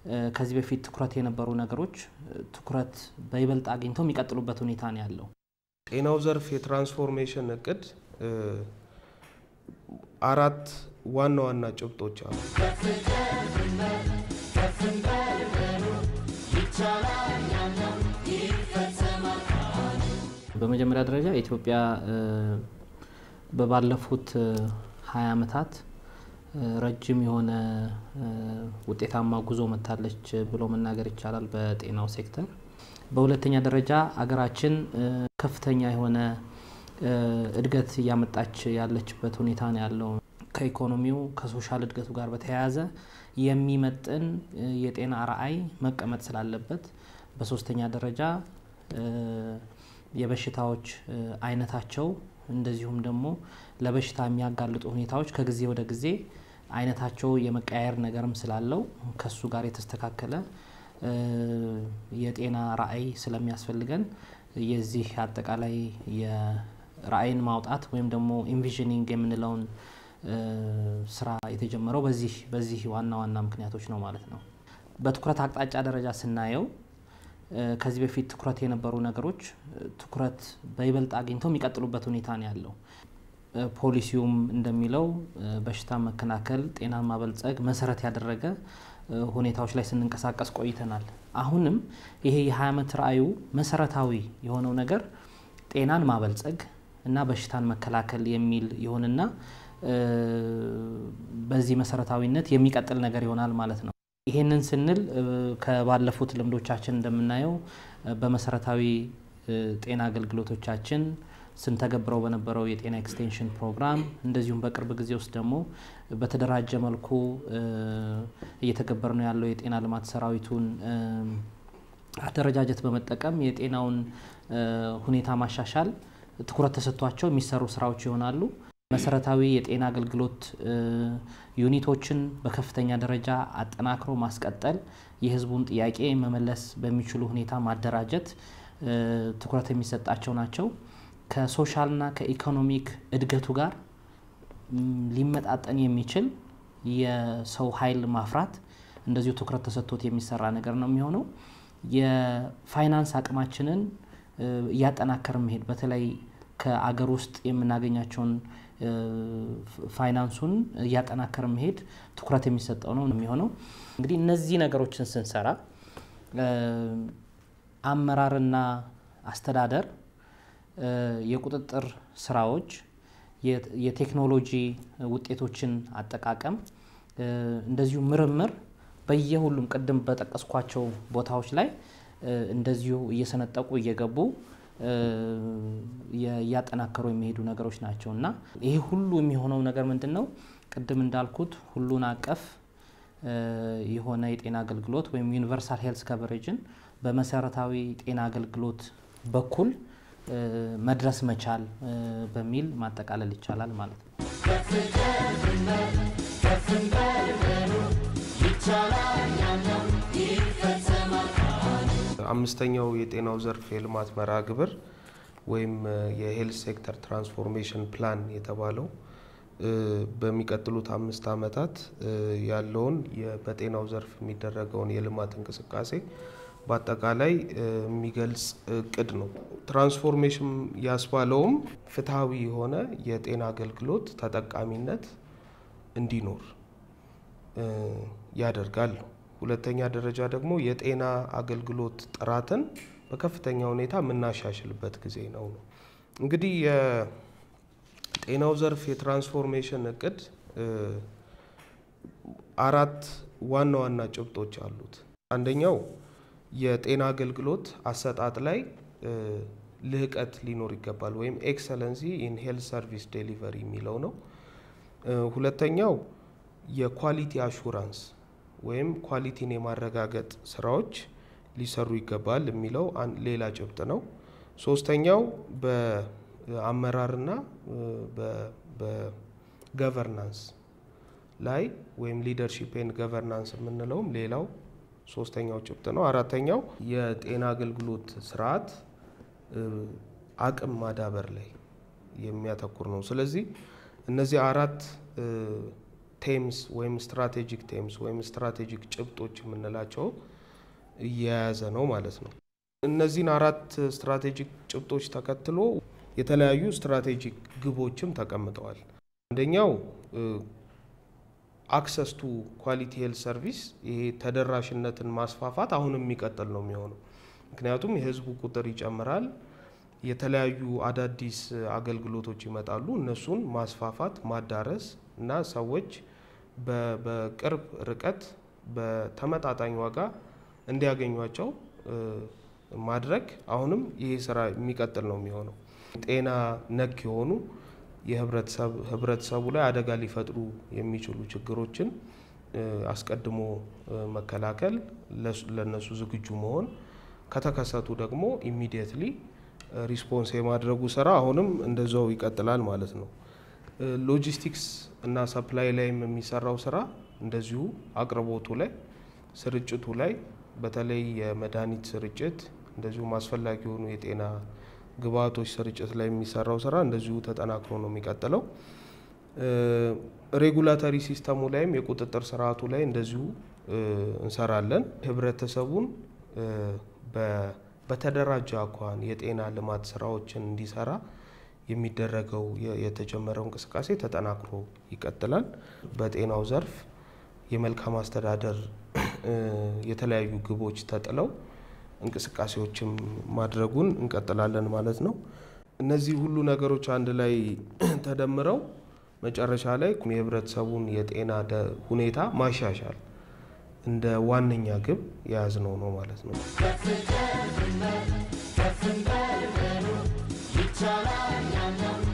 ከዚህ በፊት ትኩረት የነበሩ ነገሮች ትኩረት በይበልጥ አግኝተው የሚቀጥሉበት ሁኔታ ነው ያለው። ጤናው ዘርፍ የትራንስፎርሜሽን እቅድ አራት ዋና ዋና ጭብጦች አሉ። በመጀመሪያ ደረጃ ኢትዮጵያ በባለፉት ሀያ ዓመታት ረጅም የሆነ ውጤታማ ጉዞ መታለች ብሎ መናገር ይቻላል በጤናው ሴክተር። በሁለተኛ ደረጃ አገራችን ከፍተኛ የሆነ እድገት እያመጣች ያለችበት ሁኔታ ነው ያለው። ከኢኮኖሚው ከሶሻል እድገቱ ጋር በተያያዘ የሚመጥን የጤና ራዕይ መቀመጥ ስላለበት፣ በሶስተኛ ደረጃ የበሽታዎች አይነታቸው እንደዚሁም ደግሞ ለበሽታ የሚያጋልጡ ሁኔታዎች ከጊዜ ወደ ጊዜ አይነታቸው የመቀያየር ነገርም ስላለው ከሱ ጋር የተስተካከለ የጤና ራዕይ ስለሚያስፈልገን የዚህ አጠቃላይ የራዕይን ማውጣት ወይም ደግሞ ኢንቪዥኒንግ የምንለውን ስራ የተጀመረው በዚህ በዚህ ዋና ዋና ምክንያቶች ነው ማለት ነው። በትኩረት አቅጣጫ ደረጃ ስናየው ከዚህ በፊት ትኩረት የነበሩ ነገሮች ትኩረት በይበልጥ አግኝተው የሚቀጥሉበት ሁኔታ ነው ያለው። ፖሊሲውም እንደሚለው በሽታ መከላከል፣ ጤናን ማበልጸግ መሰረት ያደረገ ሁኔታዎች ላይ ስንንቀሳቀስ ቆይተናል። አሁንም ይሄ የ20 ዓመት ራዕዩ መሰረታዊ የሆነው ነገር ጤናን ማበልጸግ እና በሽታን መከላከል የሚል ይሆንና በዚህ መሰረታዊነት የሚቀጥል ነገር ይሆናል ማለት ነው። ይሄንን ስንል ከባለፉት ልምዶቻችን እንደምናየው በመሰረታዊ ጤና አገልግሎቶቻችን ስንተገብረው በነበረው የጤና ኤክስቴንሽን ፕሮግራም እንደዚሁም በቅርብ ጊዜ ውስጥ ደግሞ በተደራጀ መልኩ እየተገበር ነው ያለው የጤና ልማት ሰራዊቱን አደረጃጀት በመጠቀም የጤናውን ሁኔታ ማሻሻል ትኩረት ተሰጥቷቸው የሚሰሩ ስራዎች ይሆናሉ። መሰረታዊ የጤና አገልግሎት ዩኒቶችን በከፍተኛ ደረጃ አጠናክሮ ማስቀጠል፣ የህዝቡን ጥያቄ መመለስ በሚችሉ ሁኔታ ማደራጀት ትኩረት የሚሰጣቸው ናቸው። ከሶሻልና ከኢኮኖሚክ እድገቱ ጋር ሊመጣጠን የሚችል የሰው ኃይል ማፍራት እንደዚሁ ትኩረት ተሰጥቶት የሚሰራ ነገር ነው የሚሆነው። የፋይናንስ አቅማችንን እያጠናከር መሄድ በተለይ ከአገር ውስጥ የምናገኛቸውን ፋይናንሱን እያጠናከር መሄድ ትኩረት የሚሰጠው ነው የሚሆነው። እንግዲህ እነዚህ ነገሮችን ስንሰራ አመራርና አስተዳደር የቁጥጥር ስራዎች፣ የቴክኖሎጂ ውጤቶችን አጠቃቀም፣ እንደዚሁ ምርምር በየሁሉም ቅድም በጠቀስኳቸው ቦታዎች ላይ እንደዚሁ እየሰነጠቁ እየገቡ እያጠናከሩ የሚሄዱ ነገሮች ናቸው እና ይሄ ሁሉ የሚሆነው ነገር ምንድን ነው? ቅድም እንዳልኩት ሁሉን አቀፍ የሆነ የጤና አገልግሎት ወይም ዩኒቨርሳል ሄልስ ከቨሬጅን በመሰረታዊ ጤና አገልግሎት በኩል መድረስ መቻል በሚል ማጠቃለል ይቻላል ማለት ነው። አምስተኛው የጤናው ዘርፍ የልማት መርሃ ግብር ወይም የሄልት ሴክተር ትራንስፎርሜሽን ፕላን የተባለው በሚቀጥሉት አምስት ዓመታት ያለውን በጤናው ዘርፍ የሚደረገውን የልማት እንቅስቃሴ በአጠቃላይ የሚገልጽ እቅድ ነው። ትራንስፎርሜሽን ያስባለውም ፍትሐዊ የሆነ የጤና አገልግሎት ተጠቃሚነት እንዲኖር ያደርጋል። ሁለተኛ ደረጃ ደግሞ የጤና አገልግሎት ጥራትን በከፍተኛ ሁኔታ የምናሻሽልበት ጊዜ ነው ነው እንግዲህ የጤናው ዘርፍ የትራንስፎርሜሽን እቅድ አራት ዋና ዋና ጭብጦች አሉት። አንደኛው የጤና አገልግሎት አሰጣጥ ላይ ልህቀት ሊኖር ይገባል ወይም ኤክሰለንሲ ኢን ሄልት ሰርቪስ ዴሊቨሪ የሚለው ነው። ሁለተኛው የኳሊቲ አሹራንስ ወይም ኳሊቲን የማረጋገጥ ስራዎች ሊሰሩ ይገባል የሚለው ሌላ ጭብጥ ነው። ሶስተኛው በአመራርና በገቨርናንስ ላይ ወይም ሊደርሺፕ ኤንድ ገቨርናንስ የምንለውም ሌላው ሶስተኛው ጭብጥ ነው። አራተኛው የጤና አገልግሎት ስርዓት አቅም ማዳበር ላይ የሚያተኩር ነው። ስለዚህ እነዚህ አራት ቴምስ ወይም ስትራቴጂክ ቴምስ ወይም ስትራቴጂክ ጭብጦች የምንላቸው እየያዘ ነው ማለት ነው። እነዚህን አራት ስትራቴጂክ ጭብጦች ተከትሎ የተለያዩ ስትራቴጂክ ግቦችም ተቀምጠዋል። አንደኛው አክሰስ ቱ ኳሊቲ ሄልት ሰርቪስ፣ ይሄ ተደራሽነትን ማስፋፋት አሁንም የሚቀጥል ነው የሚሆነው። ምክንያቱም የህዝቡ ቁጥር ይጨምራል፣ የተለያዩ አዳዲስ አገልግሎቶች ይመጣሉ። እነሱን ማስፋፋት ማዳረስ እና ሰዎች በቅርብ ርቀት በተመጣጣኝ ዋጋ እንዲያገኟቸው ማድረግ አሁንም ይሄ ስራ የሚቀጥል ነው የሚሆነው። ጤና ነክ የሆኑ የህብረተሰቡ ላይ አደጋ ሊፈጥሩ የሚችሉ ችግሮችን አስቀድሞ መከላከል፣ ለነሱ ዝግጁ መሆን፣ ከተከሰቱ ደግሞ ኢሚዲየትሊ ሪስፖንስ የማድረጉ ስራ አሁንም እንደዛው ይቀጥላል ማለት ነው። ሎጂስቲክስ እና ሰፕላይ ላይም የሚሰራው ስራ እንደዚሁ አቅርቦቱ ላይ፣ ስርጭቱ ላይ በተለይ የመድኃኒት ስርጭት እንደዚሁም አስፈላጊ የሆኑ የጤና ግብአቶች ስርጭት ላይ የሚሰራው ስራ እንደዚሁ ተጠናክሮ ነው የሚቀጥለው። ሬጉላተሪ ሲስተሙ ላይም የቁጥጥር ስርዓቱ ላይ እንደዚሁ እንሰራለን። ህብረተሰቡን በተደራጀ አኳኋን የጤና ልማት ስራዎችን እንዲሰራ የሚደረገው የተጀመረው እንቅስቃሴ ተጠናክሮ ይቀጥላል። በጤናው ዘርፍ የመልካም አስተዳደር የተለያዩ ግቦች ተጥለው እንቅስቃሴዎችም ማድረጉን እንቀጥላለን ማለት ነው። እነዚህ ሁሉ ነገሮች አንድ ላይ ተደምረው መጨረሻ ላይ የህብረተሰቡን የጤና ሁኔታ ማሻሻል እንደ ዋነኛ ግብ የያዝነው ነው ማለት ነው። ይቻላል ያለው